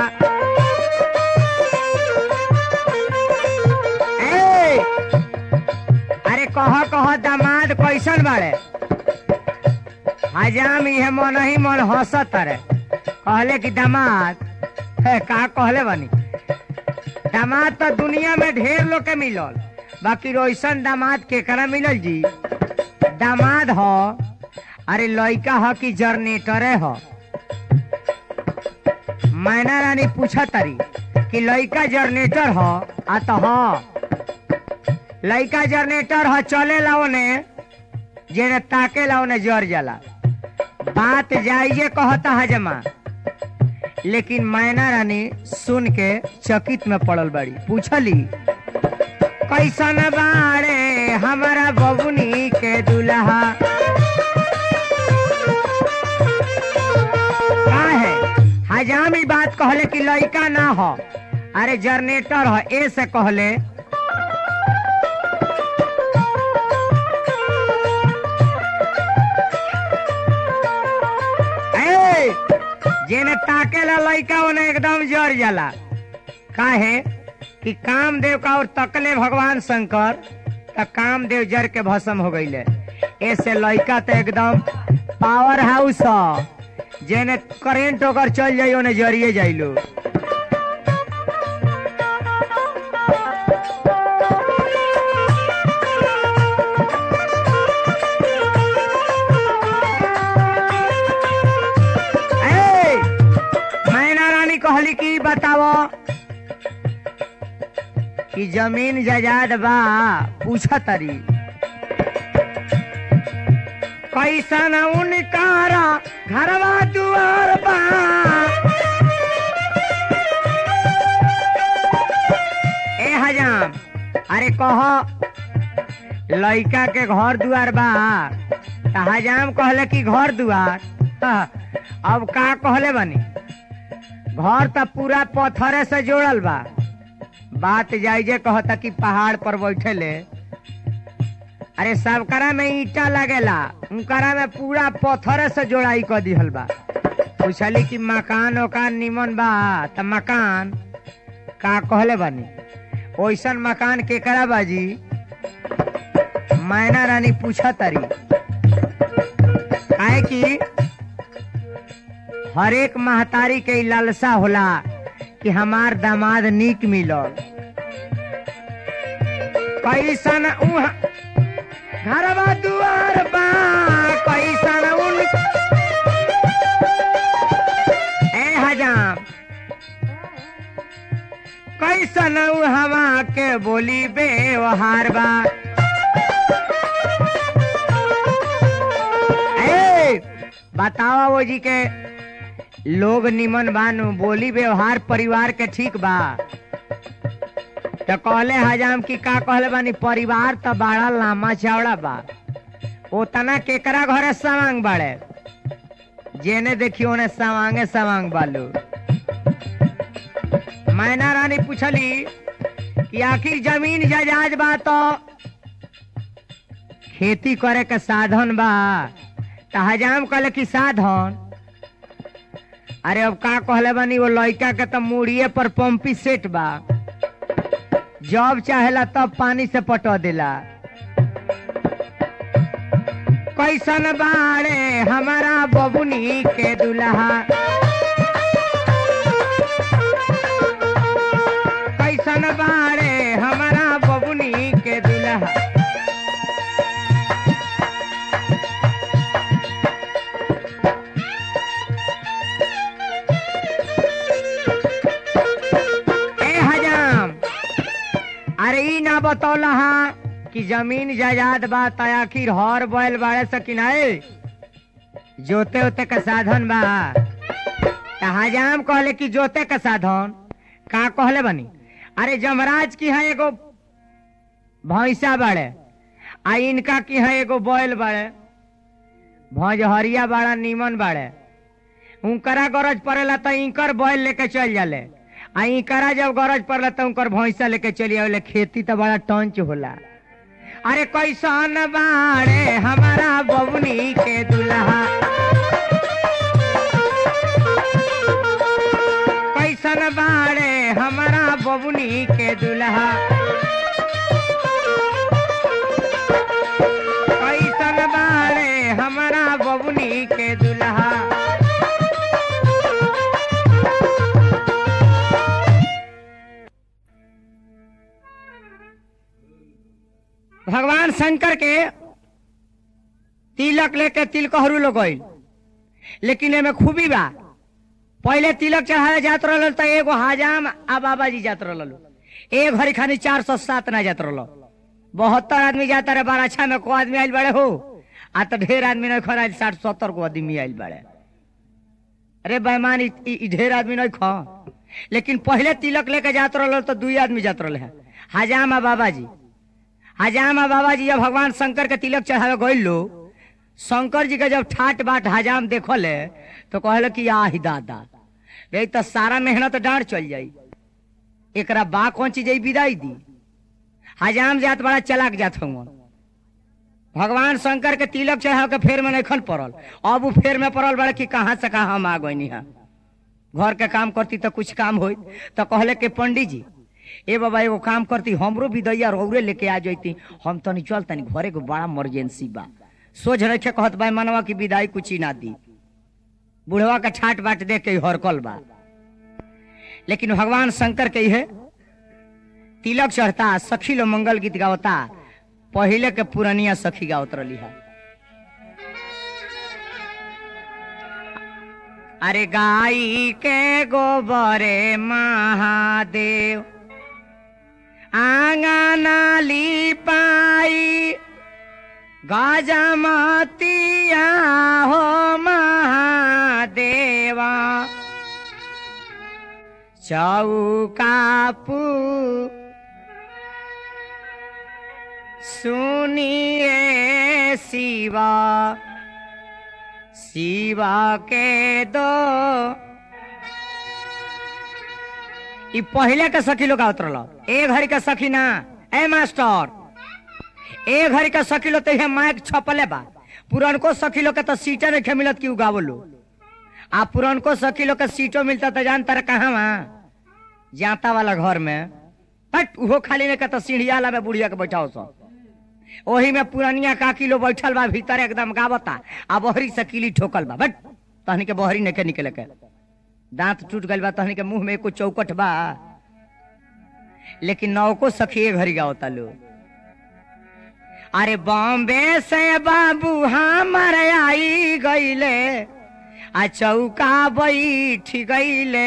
ए, अरे कह कह दामाद कैसन बाड़े हजाम इहे मन ही मन हंसत रे कहले कि दामाद है का कहले बनी दामाद तो दुनिया में ढेर लोग के मिलल बाकी रोशन दामाद केकरा मिलल जी दामाद हो अरे लड़का हो कि जरनेटरे हो मैना रानी पूछा तारी कि लड़का जरनेटर हो आ तो हो लड़का जरनेटर हो चले लाओ ने जेने ताके लाओ ने जर जाला बात जाइए कहता हजमा लेकिन मैना रानी सुन के चकित में पड़ल बड़ी पूछली कैसन बाड़े हमारा बबुनी के दूल्हा का है हजाम ई बात कहले कि लड़का ना हो अरे जनरेटर हो ए से कहले ए, जेने ताकेला लड़का ओने एकदम जर जाला काहे कि कामदेव का और तकले भगवान शंकर त कामदेव जर के भस्म हो गईले ऐसे लड़का तो एकदम पावर हाउस ह जेने करेंट ओकर चल जाई ओने जरिए जाइलो ए, मैना रानी कहली कि बताओ कि जमीन जायदाद बा पूछ तरी कैसन उनकारा घरवा दुआर बा ए हजाम अरे कह लड़का के घर दुआर बा त हजाम कहले कि घर दुआर हाँ, अब का कहले बनी घर त पूरा पत्थरे से जोड़ल बा बात जाइजे कहता कि पहाड़ पर बैठे ले अरे सबकरा में ईटा लगेला उनकरा में पूरा पत्थर से जोड़ाई कर दिहल बा पूछली कि मकान ओकान निमन बा त मकान का कहले बानी ओइसन मकान केकरा बाजी मैना रानी पूछा तारी काहे कि हर एक महतारी के ई लालसा होला कि हमार दामाद नीक मिलल कैसन उहा घरवा दुआर बा कैसन उन ए हजाम कैसन उ हवा के बोली व्यवहार बा ए बतावा वो जी के लोग निमन बानु बोली व्यवहार परिवार के ठीक बा तो कहले हजाम की का कहले बानी परिवार तो बड़ा लामा चौड़ा बा उतना केकरा घरे सवांग बाड़े जेने देखी ओने सवांगे सवांग बालू मैना रानी पूछली कि आखिर जमीन जायदाद बा तो खेती करे के साधन बा त हजाम कहले कि साधन अरे अब का कहले बानी वो लड़का के तो मुड़िए पर पंपी सेट बा जब चाहेला तब पानी से पटो देला कैसन बाड़े हमारा बबुनी के दुल्हा कैसन बाड़े हमारा बबुनी के दुल्हा ए हजाम अरे ई ना बतौला हा कि जमीन जायदाद बा त आखिर हर बैल बाड़े सकी नाए जोते उते का साधन बा त हजाम कहले कि जोते का साधन का कहले बनी अरे जमराज की है एगो भैंसा बाड़े आ इनका की है एगो बैल बाड़े भौजहरिया बाड़ा नीमन बाड़े उनकरा गरज पड़ेला त इंकर बैल लेके चल जाले आ इंकरा जब गरज पड़ला त उनकर भैंसा लेके चली आवेले खेती त बड़ा टंच होला अरे कैसन बाड़े हमारा बबुनी के दुल्हा कैसन बाड़े हमारा बबुनी के दुल्हा कैसन बाड़े हमारा बबुनी के दुल्हा भगवान शंकर के तिलक लेके तिलकहरू लोग गइल लेकिन एमे खूबी बा पहले तिलक चढ़ावे जात रहल त एगो हजाम आ बाबा जी जात रहल एक घड़ी खानी चार सौ सात ना जात रहल बहत्तर आदमी जाता रहे बाराछा में को आदमी आयल बड़े हो आ तो ढेर आदमी नहीं खड़ा साठ सत्तर को आदमी आयल बड़े अरे बेमान इ- इ इ ढेर आदमी नहीं खा लेकिन पहले तिलक लेके जात रहल तो दुई आदमी जात रहले हैं हजाम आ बाबा जी हजाम आ बाबा जी जब भगवान शंकर के तिलक चढ़ावे गइल लो शंकर जी के जब ठाट बाट हजाम देखल है तो कहल कि आही दादा रे तो सारा मेहनत डांड चल जाई एकरा बा कौन चीज विदाई दी हजाम जात बड़ा चलाक जात हूँ भगवान शंकर के तिलक चढ़ा के फेर में नहीं पड़ल अब उ फेर में पड़ल बड़ा कि कहाँ से कहाँ हम आ गई है घर के काम करती तो कुछ काम हो तो कहले के पंडित जी ए बाबा एगो काम करती हमरो विदैया रौरे लेके आ जैती हम तनी चल तनी घरे को बड़ा इमरजेंसी बा सोच रखे कहत बा मनवा की विदाई कुछ ही ना दी बुढ़वा का ठाट बाट देख के हरकल बा लेकिन भगवान शंकर के है तिलक चढ़ता सखी लो मंगल गीत गावता पहले के पुरनिया सखी गावत रही है अरे गाई के गोबरे महादेव आंगना लिपाई गजमतिया हो महादेवा चौकापू सुनिए शिवा शिवा के दो ई पहले के सखी लोग आवत रहल ए घड़ी के सखी ना ए मास्टर ए घड़ी के सखी लोग तो माइक छपले बा पुरनको सखी लोग के तो सीटे नहीं मिलत कि उगावलो आ पुरनको सखी लोग के सीटो मिलता तो जानता रहे कहाँ वहाँ जाता वाला घर में हट उहो खाली नहीं कहता सीढ़ियाला में बुढ़िया के बैठाओ सब ओही में पुरानिया काकी लो बैठल बा भीतर एकदम गावता आ बहरी से किली ठोकल बा बट तहनी के बहरी नहीं के निकले के दांत टूट गइल बा तहनी के मुंह में एको चौकट बा लेकिन नौको सखी घरी गावता लो अरे बॉम्बे से बाबू हमर आई गईले आ चौका बैठ गईले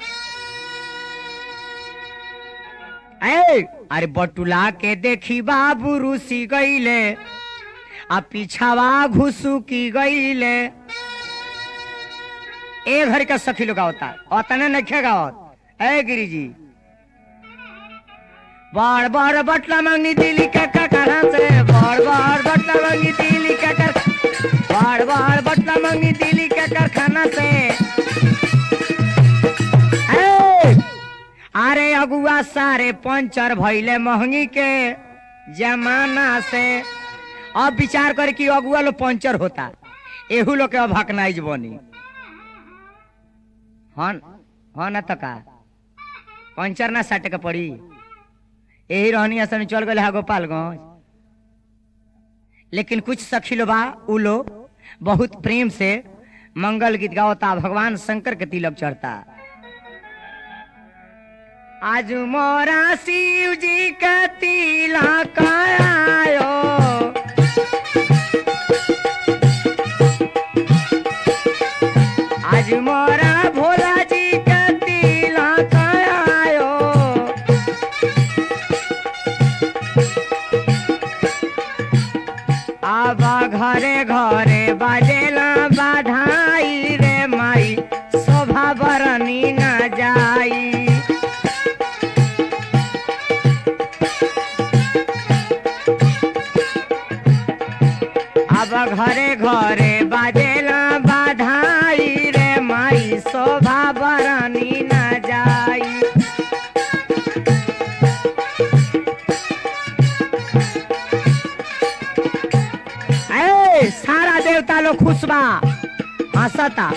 ए अरे बटुला के देखी बाबू रूसी गईले आ पीछावा घुसू की गईले ए घर का सखी लोग होता अतने नहीं गावत ए गिरी जी बड़ बड़ बटला मांगनी दिल्ली के ककड़ा से बड़ बड़ बटला मांगनी दिल्ली के कर बड़ बड़ बटला मांगनी दिल्ली के कारखाना से ए! अरे अगुआ सारे पंचर भइले महंगी के जमाना से अब विचार कर कि अगुआ लो पंचर होता एहू लोग के अब हकनाइज बनी हन हन त का पंचर ना सटे के पड़ी यही रहनी असन चल गए है गोपालगंज लेकिन कुछ सखी लो बा उ लो बहुत प्रेम से मंगल गीत गावता भगवान शंकर के तिलक चढ़ता आज मोरा शिव जी का तिलक आयो आज मोरा भोला जी का तिलक आयो आबा घरे घरे बाजेला बाधाई रे माई शोभा बरनी न जाई अब घरे घरे बाजेला बाधाई रे माई शोभा बरनी न जाई ए सारा देवता लोग खुश बा हंसता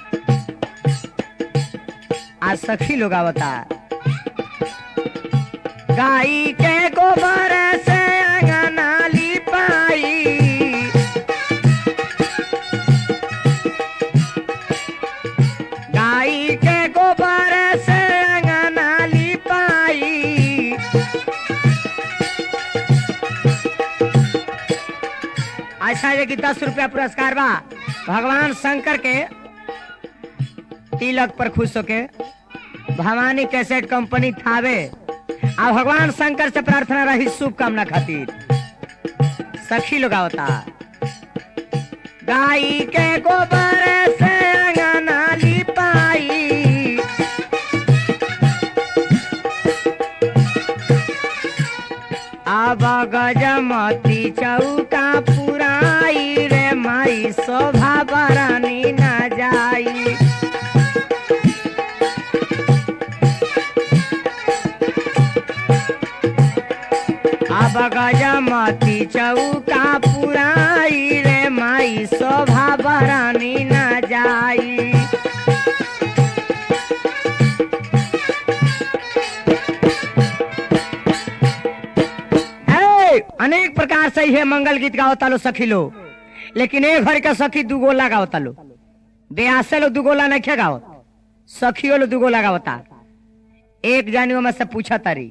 आज सखी लोग आवता गाई के गोबर से अंगना लिपाई गाई के गोबर से अंगना लिपाई अच्छा है कि दस रुपया पुरस्कार बा भगवान शंकर के तिलक पर खुश होके भवानी कैसेट कंपनी थावे आ भगवान शंकर से प्रार्थना रही शुभकामना खातिर सखी लोग आवता गाई के गोबर से अंगना लिपाई अब गजमती चौका पुराई रे माई शोभा बरानी न जाई अब गजमती चौका पुराई रे माई शोभा बरानी न जाई ए, अनेक प्रकार से है मंगल गीत गावता लो सखी लो लेकिन एक घर के सखी दुगोला गावता लो ब्यासे लो दुगोला नहीं खे गावत सखियो लो दुगोला गावता एक जानियो में से पूछा तारी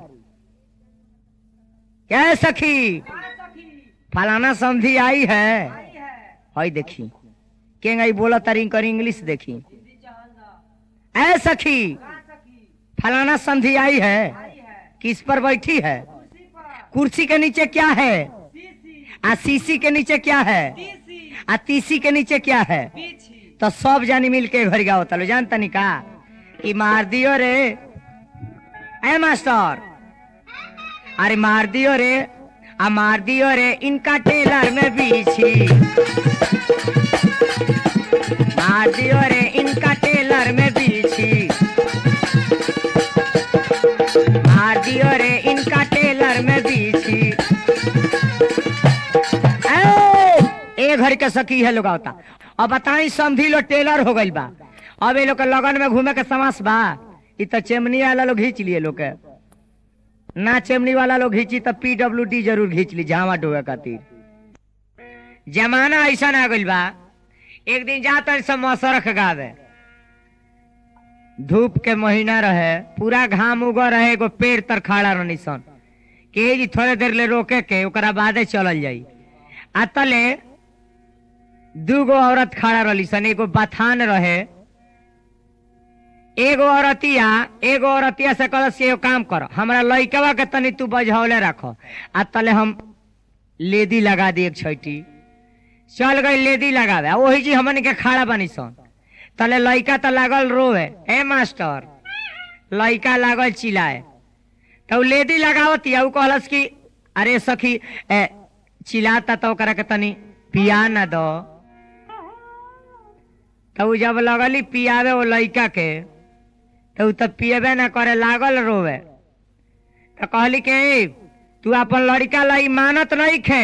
क्या है सखी फलाना समझी आई है हई देखी के गई बोला तारी कर इंग्लिश देखी ऐ सखी फलाना समझी आई है किस पर बैठी है कुर्सी के नीचे क्या है आ सीसी के नीचे क्या है आ तीसी के नीचे क्या है तो सब जानी मिल के घर गाओ तलो जानता नहीं का कि मार दियो रे ए मास्टर अरे मार दियो रे आ मार दियो रे इनका टेलर में बीछी मार दियो रे इनका टेलर में बीछी मार दियो रे इनका टेलर में बीछी ए, ए घर के सखी है लोग आवता अब बताई समझी लो टेलर हो गइल बा अब ये लोग के लगन में घूमे के समास बा इ तो चेमनी वाला लोग घींच लिए लोग के ना चेमनी वाला लोग घींची तो पीडब्ल्यू डी जरूर घींच ली जावा डोए खातिर जमाना ऐसा आ गइल बा एक दिन जाता सब मौसरख गावे धूप के महीना रहे पूरा घाम उग रहे एगो पेड़ तर खड़ा रहनी सन के जी थोड़े देर ले रोके के ओकरा बादे चलल जाई आ तले दूगो औरत खड़ा रहली सन एगो बथान रहे एगो औरतिया एगो औरतिया से कहलस कि एगो काम कर हमरा लइकवा के तनी तू बजहौले रख आ तले हम लेदी लगा दी एक छैटी चल गई लेदी लगावे आ वही जी हमन के खड़ा बनी सन तले लइका त लागल रोवे ए मास्टर लइका लागल चिल्लाए तो लेडी लगावती है उ कहलस कि अरे सखी ए, चिल्लाता तो ओकरा के तनी पिया न दो तो उ जब लगली पियावे वो लड़का के तो उ तो पियबे ना करे लागल रोवे तो कहली कि "ए, तू अपन लड़का लाई मानत नहीं खे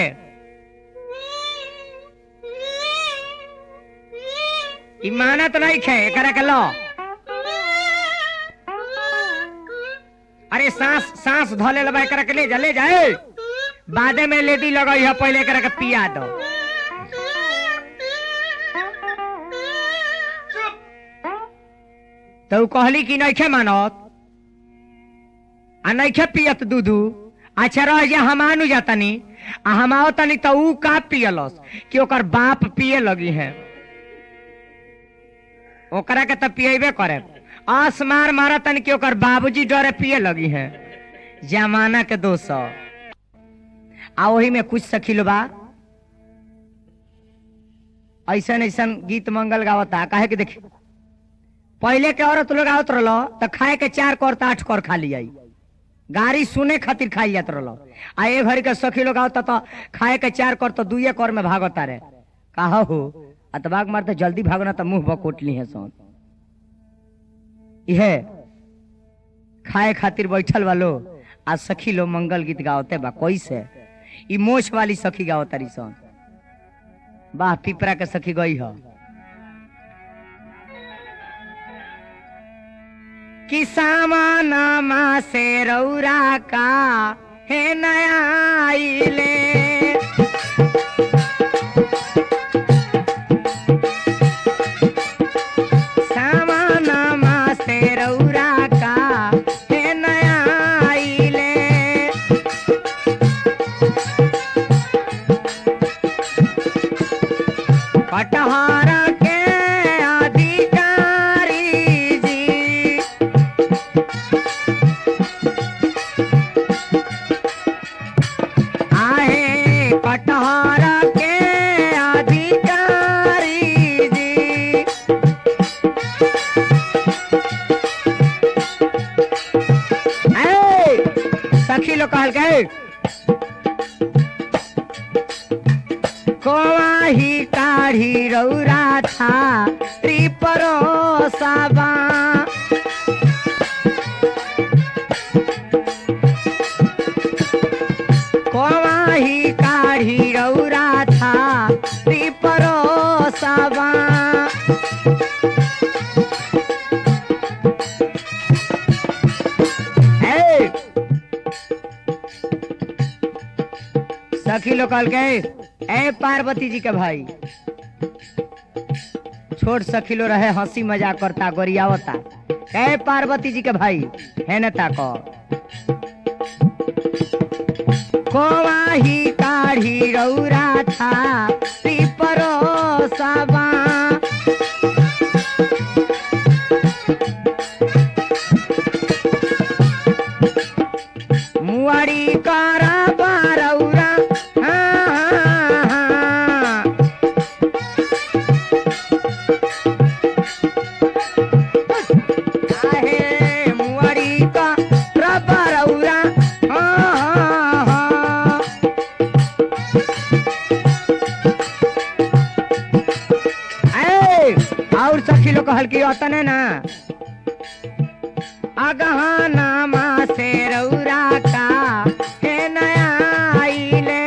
ई मानत नहीं खे एकरा के लो अरे सांस सांस धले लबा एकरा के ले जा ले जा ए। बादे में लेडी लगई है पहले एकरा के पिया दो तो उ कहली कि नइखे मानत आ नइखे पियत दूधू अच्छा रह जा हम आनु जातनी आ हम आओ तनी तो उ का पियलस कि ओकर बाप पिए लगी है ओकरा के तो पियबे करे आस मार मारा तनी कि ओकर बाबूजी डरे पिए लगी है जमाना के दोष ह। आ वही में कुछ सखिल बा ऐसन ऐसन गीत मंगल गावता काहे कि देखी पहले के औरत लोग आवत रहलो तो खाए के चार कर तो आठ कर खा लिया गाड़ी सुने खातिर खाई जात रहलो आ ए घड़ी के सखी लोग आवता तो खाए के चार कर तो दुए कर में भागता रे कहा हो अतबाग मारते जल्दी भागना तो मुंह बकोट ली है सोन इहे खाए खातिर बैठल वालो आ सखी लोग मंगल गीत गावते बा कैसे ई मोछ वाली सखी गावतारी सोन वाह पिपरा के सखी गई हो कि सामानमा से रौरा का हे नया आइले सामानमा से रौरा का हे नया आइले कटहरा के अधिकारी जी आहे कटहरा के अधिकारी जी ए, सखी लोग कहल के कोवाही काढ़ी रौरा था त्रिपरो साबा कोवाही काढ़ी रौरा था त्रिपरो साबा ए, सखी लोग कहल के ए पार्वती जी के भाई छोट सखिलो रहे हंसी मजाक करता गोरियावता ए पार्वती जी के भाई है न ताको कोवाही काढ़ी रौरा था त्रिपरो साबा मुआड़ी कारा बारौरा हाँ हाँ हाँ आहे मुआड़ी का रबरौरा हाँ हाँ हाँ ए, और सखी लोग कहल की अतने ना अगहाना मा से रौरा का हे नया आइले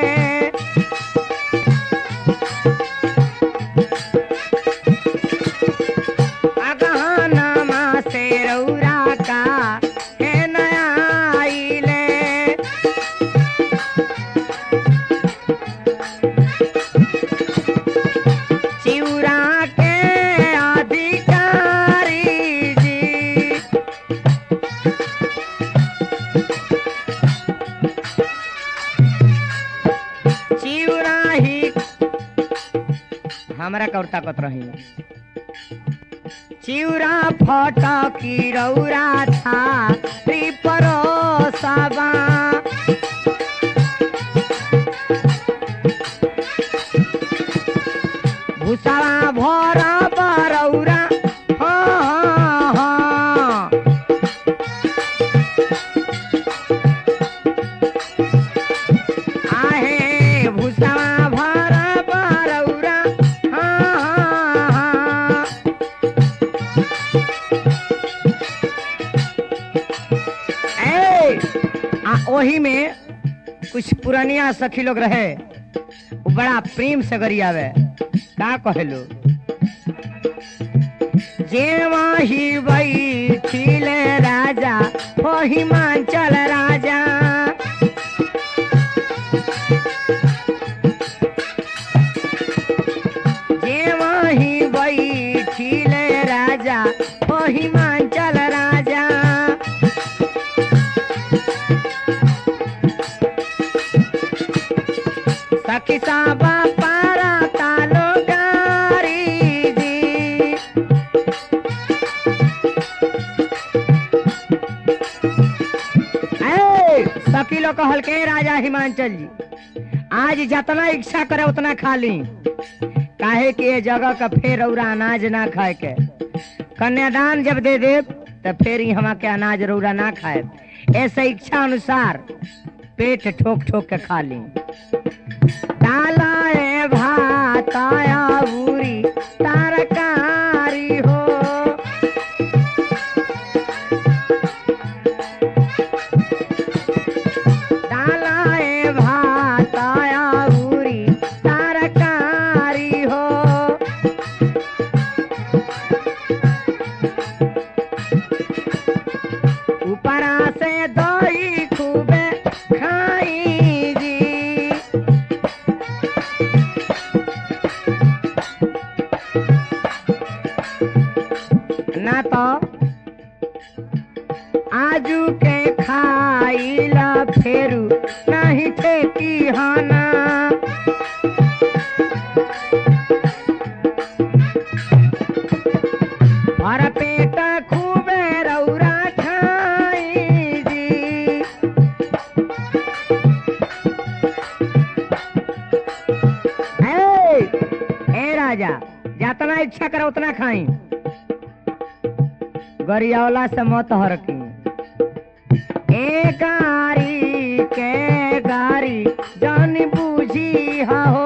अगहाना मा से रौरा का हे नया आइले चिउरा के अधिकारी जी चिउरा ही हमरा कौर ताकत रही चिउरा फटकी रौरा था त्रिपरो सबा भूसावा भरा बरौरा हाँ हाँ हाँ ए, आ ओही में कुछ पुरानिया सखी लोग रहे वो बड़ा प्रेम से गरियावे का कहेलो जेवा ही बैठिले राजा हो हिमांचल राजा जेवा ही बैठिले राजा हो हिमांचल राजा सखी साबा पारा तालो गारी दी ए, सखी लोग कहल के राजा हिमांचल जी आज जितना इच्छा करे उतना खा ली काहे कि ये जगह का फेर और अनाज ना खाए के कन्यादान जब दे दे तो फिर ही हमा के अनाज रौरा ना खाए ऐसे इच्छा अनुसार पेट ठोक ठोक के खा ली डालाए भात आया पूरी तरकारी हो डालाए भात आया पूरी तरकारी हो ऊपरा से दही खूबे खाई जी ना तो आजू के खाइला फेरू नहीं ठेकी हाना और पेट खूबे रौरा खाई जी ए, ए राजा जितना इच्छा करे उतना खाई गरियावला से मत हरकी ए गारी के गारी जान बूझी हो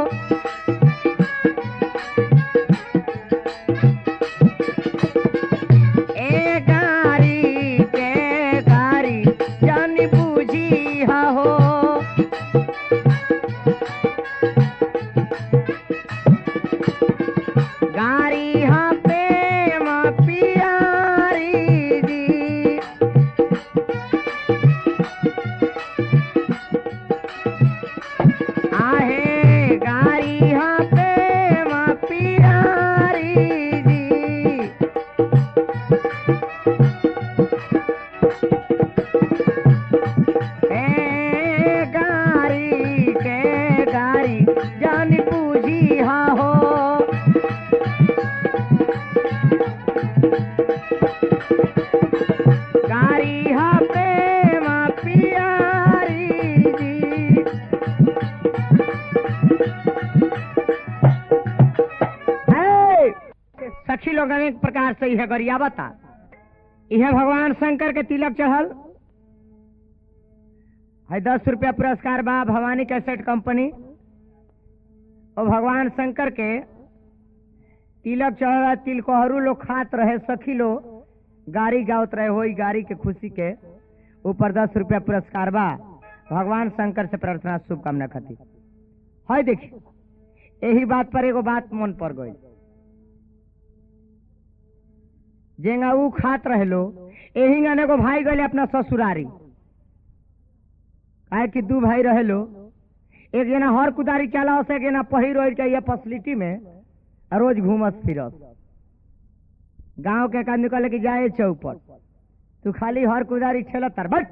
ए गारी के गारी जान बूझी हो गारी हाँ प्रेम पियारी दी आहे गारी हाँ प्रेम पियारी दी ए गारी के गारी जान बूझी हा हो गारी हा प्रेम पियारी जी है, सखी लोग अनेक प्रकार से यह गरिया बता यह भगवान शंकर के तिलक चढ़ल है दस रुपया पुरस्कार बा भवानी कैसेट कंपनी और भगवान शंकर के तिलक चढ़ल तिलकोहरू लोग खात रहे सखी लोग गाड़ी गावत रहे हो गाड़ी के खुशी के ऊपर दस रुपया पुरस्कार बा भगवान शंकर से प्रार्थना शुभकामना खातिर है देखी यही बात पर एगो बात मन पड़ गई जेंगा ऊ खात रहे लो यही गाने को भाई गए अपना ससुरारी काहे कि दू भाई रहे लो एक जना हर कुदारी चला से एक जना पहिर ओढ़ के ये फैसिलिटी में रोज घूमस फिरस गांव के का निकले कि जाए चौपट तू खाली हर कुदारी छेल तर बट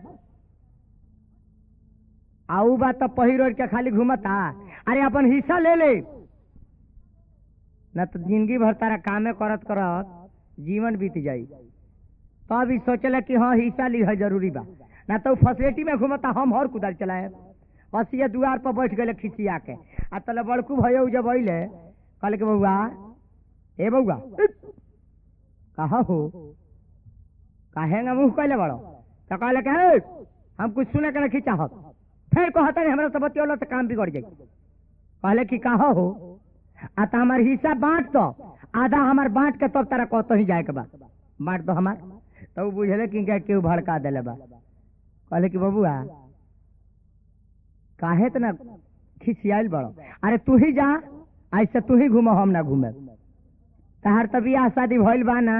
आ ऊ बात तो पहिर ओढ़ के खाली घूमता अरे अपन हिस्सा ले ले न तो जिंदगी भर तारा कामे करत करत जीवन बीत जाई तो अभी सोचल कि हाँ हिस्सा ली है जरूरी बा ना तो फैसिलिटी में घूमता हम हर कुदार चलाए हसिया दुआर पर बैठ गए खिसिया के आ तले बड़कू भयो जब अइले कहले के बउआ ए बउआ कहा हो काहे ना मुंह कैले बड़ो तो कहले के "हे, हम कुछ सुने के नहीं चाहत फिर कहता नहीं हमरा से बतियोला तो काम बिगड़ जाई कहले कि कहा हो आ तो हमार हिस्सा बांट दो आधा हमार बांट के तब तारा कत ही जाए के बा बांट दो हमार तो उ बुझले कि इनका केहू भड़का दिले बा कहले कि बबुआ काहे तना खिसियाल बड़ो अरे तू ही जा ऐसे तू ही घूमो हम ना घूमे तहार तब बियाह शादी भइल बा ना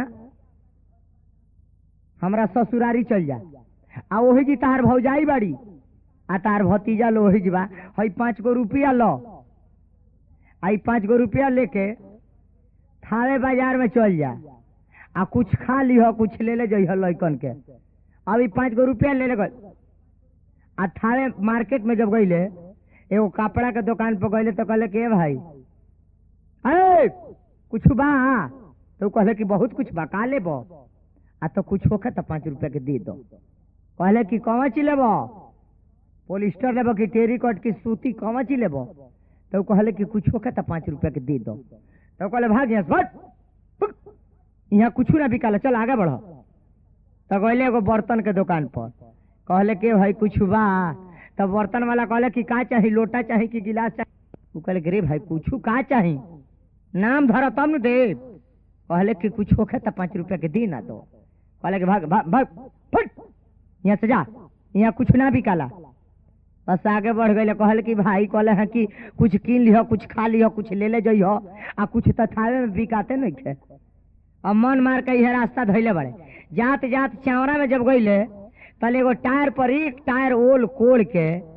हमरा ससुरारी चल जा आ ओही जी तहार भौजाई बाड़ी आ तार भतीजा लो ओही बा हई पाँच गो रुपया लो आई पाँच गो रुपया लेके थावे बाजार में चल जा आ कुछ खा लिह कुछ ले ले जइह लइकन के अभी पाँच गो रुपया ले ले गए आ थावे मार्केट में जब गईले एगो कपड़ा के दुकान पर गईले तो कहले के भाई अरे कुछ बा तो कहले कि बहुत कुछ बा का लेबो आ तो कुछ होखे तो पाँच रुपया के दे दो कहले कि कौन ची लेबो पोलिस्टर लेबो कि टेरिकॉट की सूती कौन ची लेबो तो कहले कि कुछ होखे तो पाँच रुपया के दे दो तो कहले भाग यहाँ से, भाग भाग। यहाँ कुछ ना बिकाला चल आगे बढ़ो तो गईले एगो बर्तन के दुकान पर कहले के भाई कुछ बा तब बर्तन वाला कहले कि का चाही लोटा चाही कि गिलास चाही उ कहले कि रे भाई कुछ का चाही नाम धर तब न दे कहले कि कुछ होखे तो पाँच रुपया के दी ना दो कहले कि भाग भाग भाग फट यहाँ से जा यहाँ कुछ ना बिकाला बस आगे बढ़ गए कहले कि भाई कहले हैं कि कुछ कीन लिह कुछ खा लिह कुछ ले ले जइह आ कुछ तो थावे में बिकाते नहीं थे अब मन मार के यह रास्ता धैले बड़े जात जात चावड़ा में जब गईले तले एगो टायर पर एक टायर ओल कोड़ के